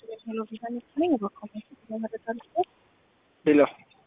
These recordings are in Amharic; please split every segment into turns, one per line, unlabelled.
ሄሎ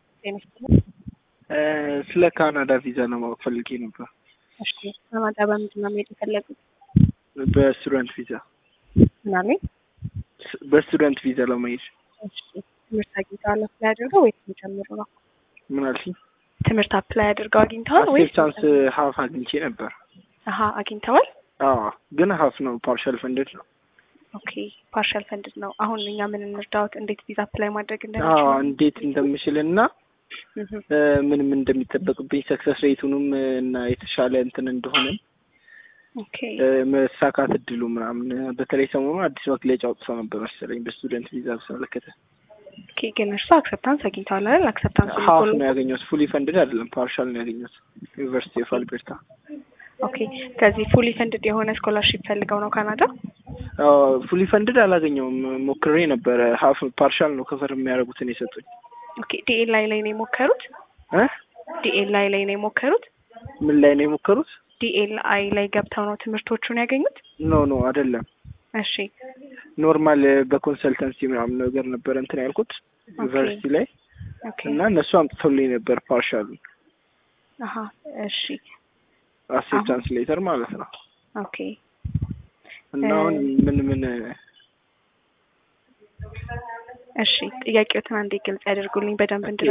ስለ ካናዳ ቪዛ ለማወቅ ፈልጌ ነበር።
እሺ ካናዳ በምንድን ነው መሄድ የፈለጉት?
በስቱደንት ቪዛ
ምናምን
ስ- በስቱደንት ቪዛ ለመሄድ
እሺ ትምህርት አግኝተዋል አፕላይ አድርገው ወይስ ጀምሩ ነው?
ምን አልሽኝ?
ትምህርት አፕላይ አድርገው አግኝተዋል ወይስ
አክሴፕታንስ ሀፍ አግኝቼ ነበር።
አሀ አግኝተዋል።
አዎ ግን ሀፍ ነው፣ ፓርሻል ፈንድድ ነው።
ኦኬ ፓርሻል ፈንድድ ነው። አሁን እኛ ምን እንርዳዎት? እንዴት ቪዛ አፕላይ ማድረግ
አዎ
እንደሚችሉ
እንዴት እንደምችል እና
እህ፣
እ፣ ምን ምን እንደሚጠበቅብኝ ሰክሰስ ሬቱንም እ፣ እና የተሻለ እንትን እንደሆነ
ኦኬ
እ፣ መሳካት እድሉ ምናምን እ፣ በተለይ ሰሞኑን አዲስ መግለጫ አውጥተው ነበር መሰለኝ በስቱደንት ቪዛ በተመለከተ
ኦኬ ግን እርሱ አክሰፕታንስ አግኝተዋል አይደል? አክሰፕታንስ
ሀፍ ነው ያገኘሁት። ፉሊ ፈንድድ አይደለም፣ ፓርሻል ነው ያገኘሁት ዩኒቨርሲቲ ኦፍ አልቤርታ።
ኦኬ ከዚህ ፉሊ ፈንድድ የሆነ ስኮላርሺፕ ፈልገው ነው ካናዳ?
ፉሊ ፈንድድ አላገኘውም። ሞክሬ ነበረ። ሀፍ ፓርሻል ነው ከቨር የሚያደርጉትን የሰጡኝ
ኦኬ ዲኤልአይ ላይ ነው የሞከሩት?
እ
ዲኤልአይ ላይ ነው የሞከሩት?
ምን ላይ ነው የሞከሩት?
ዲኤልአይ ላይ ገብተው ነው ትምህርቶቹን ያገኙት?
ኖ ኖ አይደለም።
እሺ
ኖርማል በኮንሰልተንሲ ምናምን ነገር ነበረ እንትን ያልኩት ዩኒቨርሲቲ ላይ
ኦኬ
እና እነሱ አምጥተውልኝ ነበር ፓርሻሉ
አሀ እሺ
አክሴፕታንስ ሌተር ማለት ነው።
ኦኬ
እና አሁን ምን ምን
እሺ ጥያቄዎትን አንዴ ግልጽ ያደርጉልኝ በደንብ እንድ